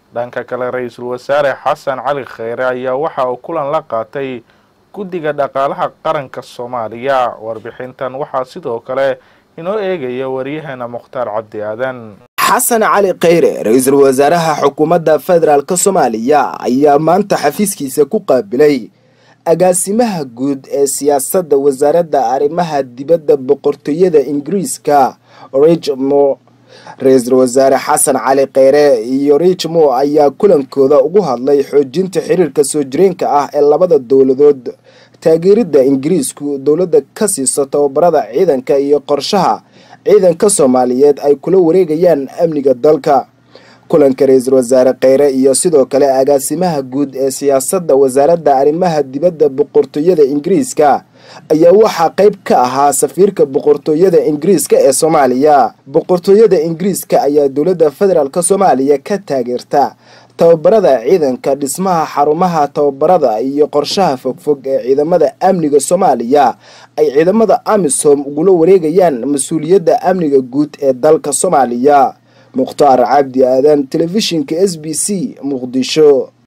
dhanka kale ra-iisul wasaare xasan cali kheyre ayaa waxa uu kulan la qaatay guddiga dhaqaalaha qaranka soomaaliya warbixintan waxaa sidoo kale inoo eegaya waryaheena mukhtaar cabdi aadan xasan cali kheyre ra-iisul wasaaraha xukuumadda federaalk soomaaliya ayaa maanta xafiiskiisa ku qaabilay agaasimaha guud ee siyaasadda wasaaradda arrimaha dibadda boqortooyada ingiriiska richmo ra-iisul wasaare xasan cali kheyre iyo richmo ayaa kulankooda ugu hadlay xoojinta xiriirka soo jireenka ah ee labada dowladood taageeridda ingiriisku dowladda ka siiso tababarada ciidanka iyo qorshaha ciidanka soomaaliyeed ay kula wareegayaan amniga dalka kulanka ra-iisul wasaare kheyre iyo sidoo kale agaasimaha guud ee siyaasadda wasaaradda arrimaha dibadda boqortooyada ingiriiska ayaa waxaa qayb ka ahaa safiirka boqortooyada ingiriiska ee soomaaliya boqortooyada ingiriiska ayaa dowladda federaalk soomaaliya ka taageerta tababarada ciidanka dhismaha xarumaha tababarada iyo qorshaha fogfog ee ciidamada amniga soomaaliya ay ciidamada amisom ugula wareegayaan mas-uuliyadda amniga guud ee dalka soomaaliya mukhtaar cabdi aadan telefishinka s b c muqdisho